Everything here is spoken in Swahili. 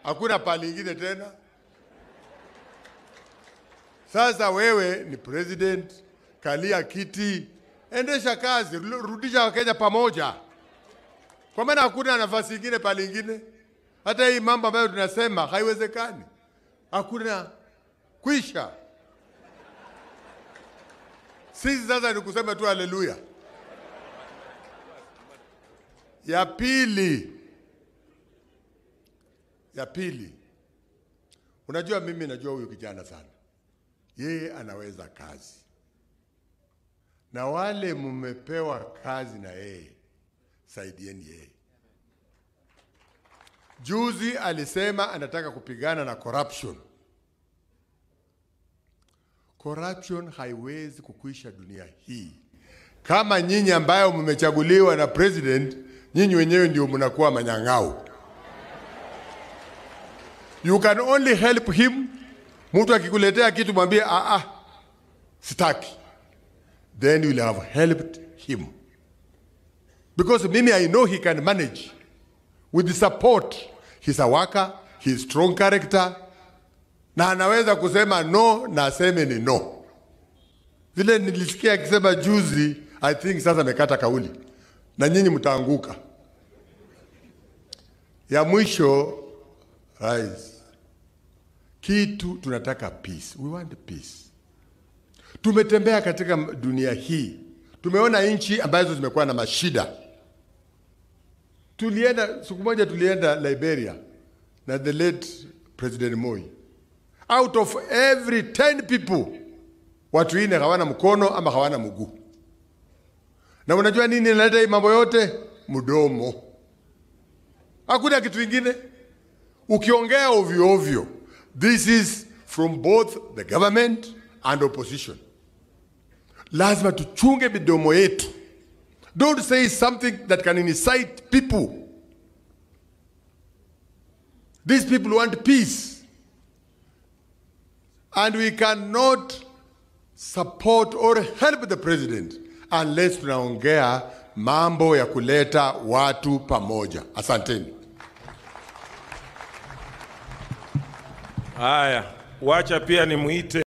hakuna pali ingine tena. Sasa wewe ni president, kalia kiti, endesha kazi, ru- rudisha Wakenya pamoja, kwa maana hakuna nafasi ingine pali ingine. Hata hii mambo ambayo tunasema haiwezekani, hakuna kwisha. Sisi sasa ni kusema tu haleluya. Ya pili, ya pili, unajua mimi najua huyu kijana sana, yeye anaweza kazi, na wale mmepewa kazi na yeye, saidieni yeye. Juzi alisema anataka kupigana na corruption. Corruption haiwezi kukwisha dunia hii kama nyinyi ambayo mmechaguliwa na president, nyinyi wenyewe ndio mnakuwa manyang'au. You can only help him. Mtu akikuletea kitu mwambie ah, ah, sitaki, then you will have helped him because mimi I know he can manage with the support. He's a worker, he's strong character, na anaweza kusema no na aseme ni no. Vile nilisikia akisema juzi, I think sasa amekata kauli, na nyinyi mtaanguka. Ya mwisho, rais, kitu tunataka peace. We want peace. Tumetembea katika dunia hii, tumeona nchi ambazo zimekuwa na mashida. Tulienda siku moja, tulienda Liberia na the late President Moi. Out of every 10 people watu ine hawana mkono ama hawana mguu. Na unajua nini inaleta hii mambo yote? Mdomo. Hakuna kitu kingine. Ukiongea ovyo ovyo, this is from both the government and opposition. Lazima tuchunge midomo yetu. Don't say something that can incite people. These people want peace. And we cannot support or help the president unless tunaongea mambo ya kuleta watu pamoja. Asanteni. Haya, wacha pia nimuite